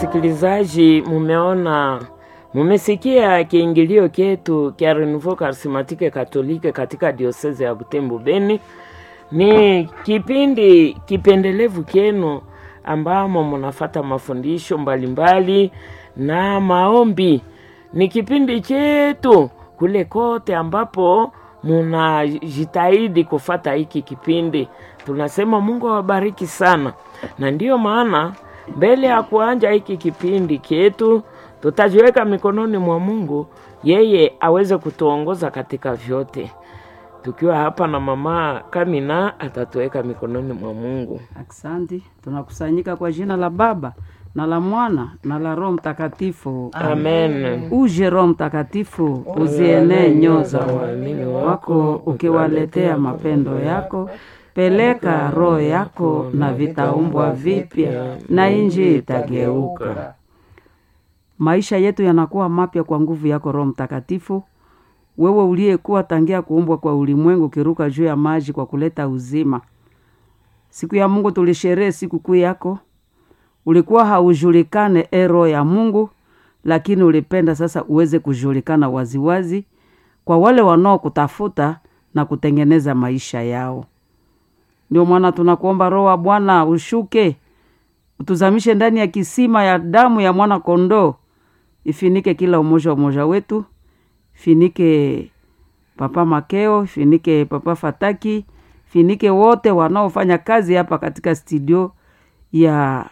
Wasikilizaji, mumeona mumesikia kiingilio chetu kya Renouveau Charismatique Katolike katika dioseze ya Butembo Beni. Ni kipindi kipendelevu kyenu ambamo munafata mafundisho mbalimbali na maombi. Ni kipindi chetu kule kote ambapo munajitahidi kufata hiki kipindi. Tunasema Mungu awabariki sana, na ndiyo maana mbele ya kuanja hiki kipindi chetu tutajiweka mikononi mwa Mungu, yeye aweze kutuongoza katika vyote. Tukiwa hapa na mama Kamina atatuweka mikononi mwa Mungu. Aksanti, tunakusanyika kwa jina la Baba na la Mwana na la Roho Mtakatifu. Amen. Uje Roho Mtakatifu, uzienee nyoyo za waamini wako, ukiwaletea mapendo yako. Peleka roho yako na vitaumbwa vipya, na inji itageuka. Maisha yetu yanakuwa mapya kwa nguvu yako Roho Mtakatifu, wewe uliyekuwa tangia kuumbwa kwa ulimwengu ukiruka juu ya maji kwa kuleta uzima. Siku ya Mungu tulisherehe sikukuu yako, ulikuwa haujulikane e Roho ya Mungu, lakini ulipenda sasa uweze kujulikana waziwazi kwa wale wanaokutafuta na kutengeneza maisha yao. Ndio maana tunakuomba Roho wa Bwana ushuke, utuzamishe ndani ya kisima ya damu ya mwana kondoo, ifinike kila umoja umoja wetu, finike Papa Makeo, finike Papa Fataki, finike wote wanaofanya kazi hapa katika studio ya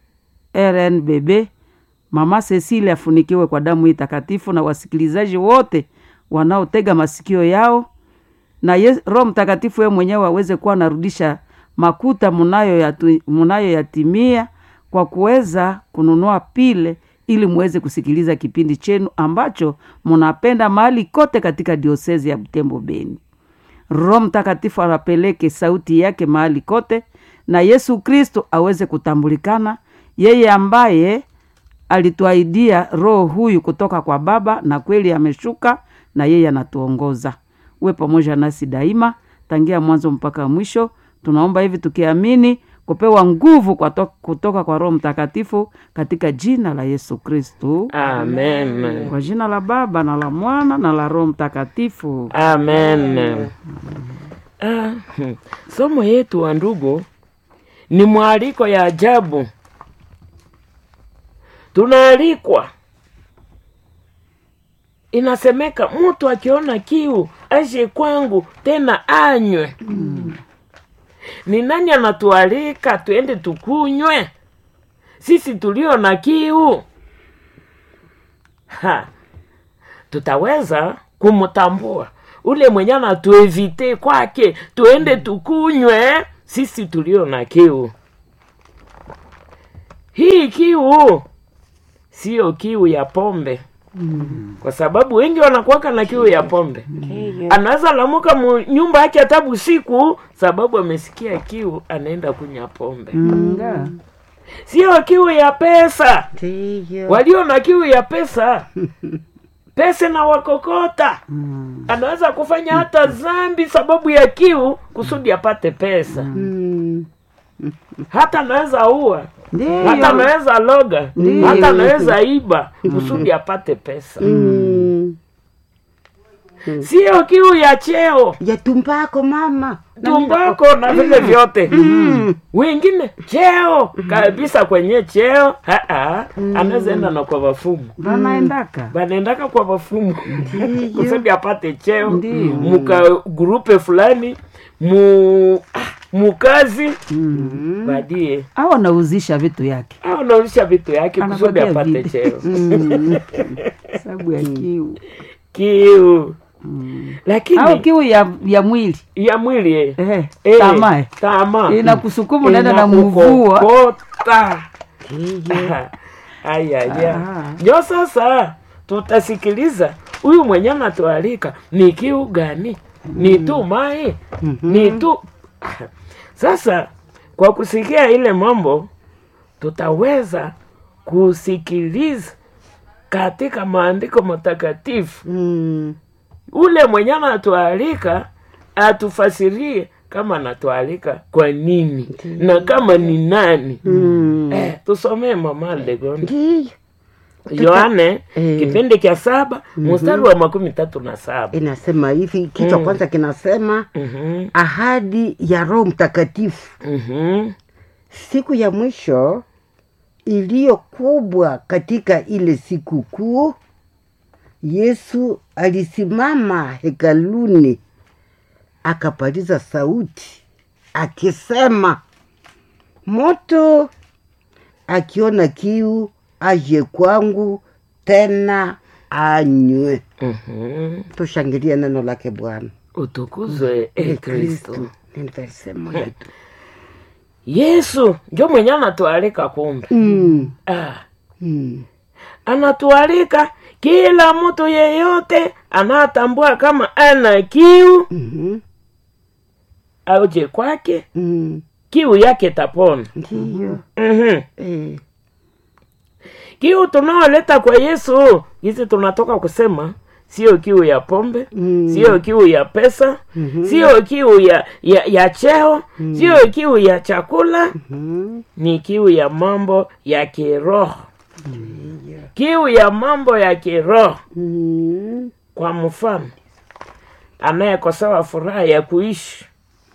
RNBB. Mama Cecilia afunikiwe kwa damu hii takatifu, na wasikilizaji wote wanaotega masikio yao na yes, Roho Mtakatifu yeye mwenyewe aweze kuwa anarudisha makuta munayoyatimia munayo kwa kuweza kununua pile ili muweze kusikiliza kipindi chenu ambacho munapenda mahali kote katika diosezi ya Butembo Beni. Roho Mtakatifu anapeleke sauti yake mahali kote, na Yesu Kristo aweze kutambulikana, yeye ambaye alituahidia roho huyu kutoka kwa Baba, na kweli ameshuka na yeye anatuongoza. Uwe pamoja nasi daima tangia mwanzo mpaka mwisho. Tunaomba hivi tukiamini kupewa nguvu kwa to, kutoka kwa Roho Mtakatifu katika jina la Yesu Kristu. Amen. Kwa jina la Baba na la Mwana na la Roho Mtakatifu. Amen. Ah, hmm. somo yetu wa ndugu ni mwaliko ya ajabu. Tunaalikwa, inasemeka mtu akiona kiu aje kwangu tena anywe. Ni nani anatualika tuende tukunywe? Sisi tulio na kiu ha, tutaweza kumtambua ule mwenye anatuevite kwake tuende tukunywe, sisi tulio na kiu. Hii kiu siyo kiu ya pombe kwa sababu wengi wanakuwaka na kiu ya pombe. Anaweza lamuka mu nyumba yake hata usiku, sababu amesikia kiu, anaenda kunywa pombe. Nga. Sio kiu ya pesa. Ndiyo. Walio na kiu ya pesa, pesa na wakokota, anaweza kufanya hata zambi sababu ya kiu, kusudi apate pesa. Mm. Hata anaweza ua, hata Ndiyo. anaweza loga, Ndiyo. hata anaweza iba kusudi apate pesa. Mm. Sio kiu ya cheo ya tumbako mama tumbako na vile vyote wengine cheo kabisa kwenye cheo haa, anaweza enda na kwa wafumu Vanaendaka. banaendaka kwa wafumu kusudi apate cheo Ndiyo. muka grupe fulani mu mukazi badie Au anauzisha vitu yake au nauzisha vitu yake kusudi Anapatia apate vile. cheo sababu ya kiu. kiu Au lakini kiu ya, ya mwili ya mwili eh. eh, Eh, tamaa eh. tamaa inakusukuma unaenda na mvua Inakukokota. Ayaya. Ah. Ndio sasa tutasikiliza huyu mwenye anatualika ni kiu gani? Ni tu mai? Ni tu sasa, kwa kusikia ile mambo tutaweza kusikiliza katika maandiko matakatifu Mm. ule mwenye anatualika atufasirie kama anatualika kwa nini na kama ni nani Mm. eh, tusomee mama Legon ndiyo Yohane Eh. kipindi cha saba mstari wa makumi tatu na saba inasema hivi kichwa kwanza kinasema Mhm, ahadi ya roho mtakatifu mhm, siku ya mwisho iliyo kubwa katika ile siku kuu yesu alisimama hekaluni akapaliza sauti akisema moto akiona kiu aje kwangu tena anywe mhm. tushangilie neno lake bwana utukuzwe e kristo Ni verse moja tu. yesu njo mwenye anatualika kumbe Mm, ah. mm. anatualika kila mtu yeyote anatambua kama ana kiu Mhm, auje kwake mm. kiu yake tapona ndiyo mm-hmm. eh. kiu tunaoleta kwa yesu hizi tunatoka kusema sio kiu ya pombe Mm. sio kiu ya pesa sio kiu ya, ya, ya cheo sio kiu ya chakula Mhm, ni kiu ya mambo ya kiroho kiu ya mambo ya kiroho mm. kwa mfano anayekosewa furaha ya kuishi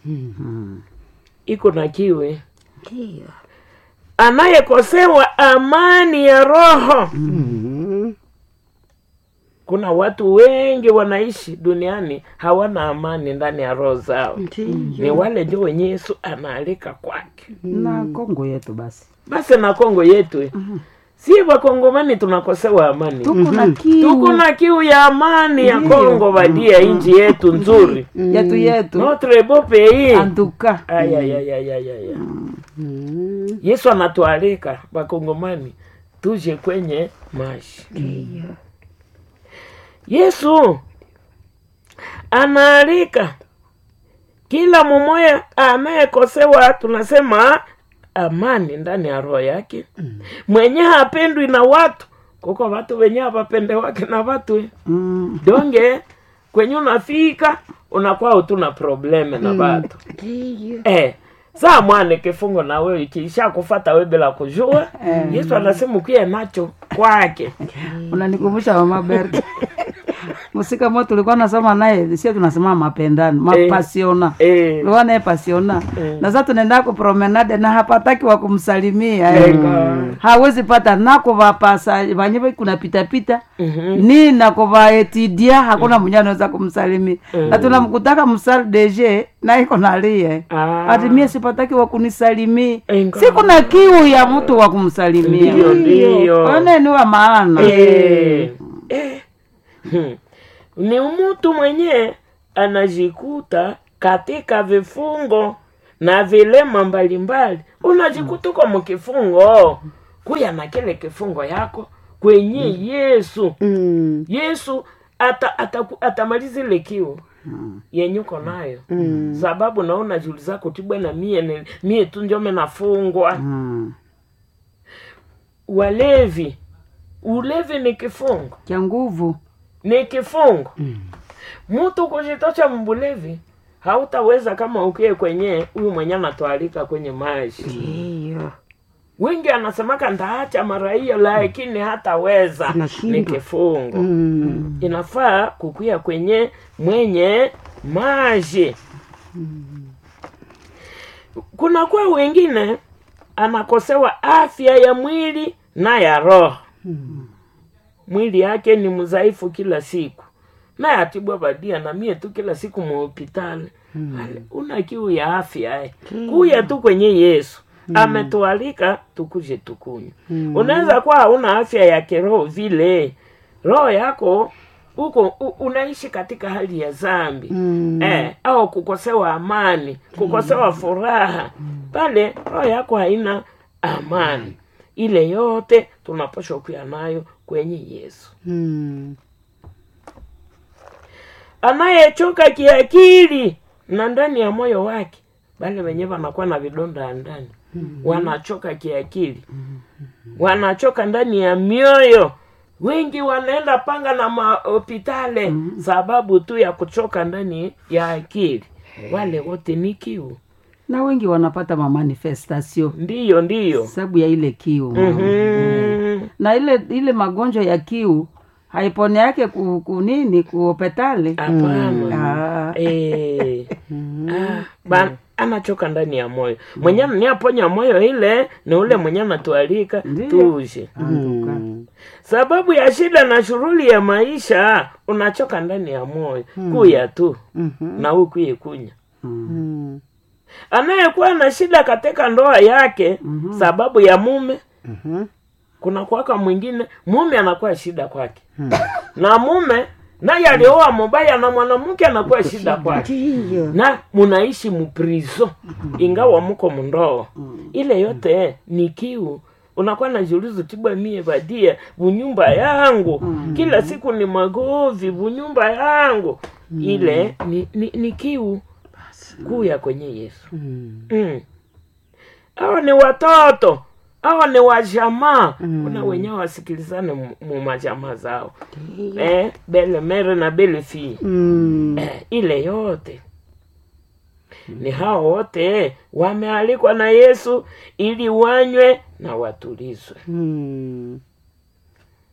iko na kiwe ndiyo anayekosewa amani ya roho Mhm, kuna watu wengi wanaishi duniani hawana amani ndani ya roho zao ndiyo ni wale ndio wenye yesu anaalika kwake na kongo yetu basi basi na kongo yetu si wakongomani tunakosewa amani tuko na kiu tuko na kiu ya amani ya kongo badia nchi yetu nzuri yetu yetu notre beau pays antuka ayayayayaya Mhm, yesu anatualika wakongomani tuje kwenye maji ndiyo yesu anaalika kila mumoya anayekosewa tunasema amani ndani ya roho yake mwenye hapendwi na watu kuko watu wenye hawapende wake na watu eh. Mm, donge kwenye unafika unakuwa utuna probleme na watu ndiyo eh, saa mwane kifungo na wewe ikiisha kufata we bila kujua yesu anasema ukie nacho kwake unanikumbusha mama Berta musika mo tulikuwa nasoma naye sio tunasema mapendano mapasiona eh, tulikuwa naye pasiona na sasa tunaenda ku promenade na hapataki wa kumsalimia eh. Eka. hawezi pata nako vapasa vanyewe kuna pita pita Mhm. ni nako vaetidia hakuna mwenye anaweza kumsalimia na tunamkutaka msal deje na iko nalie Ah. ati mie sipataki wa kunisalimia Enga. siku na kiu ya mtu wa kumsalimia Ndiyo, ndiyo. one ni wa maana Eh, eh. Hmm. ni mtu mwenye anajikuta katika vifungo na vilema mbalimbali unajikuta uko mkifungo kuya na kile kifungo yako kwenye yesu Mm, yesu ata, ata, atamaliza ile kiu yenye uko nayo sababu naona juli zako ti bwana mie, ni- mie tu njome nafungwa Mm. walevi ulevi ni kifungo cha nguvu ni kifungo mtu kujitosha mbulevi hautaweza kama ukie kwenye huyu mwenye anatwalika kwenye maji ndiyo wengi anasemaka ndaacha mara hiyo lakini hataweza Anashindwa. ni kifungo Mm, inafaa kukuya kwenye mwenye maji kuna kwa wengine anakosewa afya ya mwili na ya roho mwili yake ni mzaifu kila siku naye atibwa badia na mie tu kila siku muhopitali Ale, una kiu ya afya eh. kuya tu kwenye yesu ametualika tukuje tukunywa unaweza kuwa hauna afya ya kiroho vile roho yako uko u- unaishi katika hali ya zambi Mm. eh, au kukosewa amani kukosewa furaha pale roho yako haina amani ile yote tunapashwa kuya nayo kwenye yesu mm, anayechoka kiakili na ndani ya moyo wake bale wenye wanakuwa na vidonda ya ndani wanachoka kiakili wanachoka ndani ya mioyo wengi wanaenda panga na mahopitale sababu tu ya kuchoka ndani ya akili wale wote ni kiu na wengi wanapata mamanifestasio ndiyo ndiyo sababu ya ile kiu mama. Mhm. na ile ile magonjwa ya kiu haipone yake ku, ku nini kuopetale hapana Eh. Ah, ba- anachoka ndani ya moyo mwenye ni aponya moyo ile ni ule mwenye anatualika Ndiyo. tuje sababu ya shida na shughuli ya maisha unachoka ndani ya moyo kuya tu na ukuye kunya anayekuwa na shida katika ndoa yake sababu ya mume kuna kwaka mwingine mume anakuwa shida kwake na mume naye alioa mubaya na mwanamke anakuwa shida kwake Ndiyo. na munaishi muprizo ingawa muko mundoa ile yote ni kiu unakuwa na julizo tibwa mie badia bunyumba yangu kila siku ni magovi bunyumba yangu ile ni, ni, ni kiu kuya kwenye yesu mm. awa ni watoto awa ni wajamaa kuna wenyewe wasikilizane mu- mu majamaa zao eh, bele mere na bele fii Mm. eh, ile yote ni hao wote wamealikwa na yesu ili wanywe na watulizwe Mm.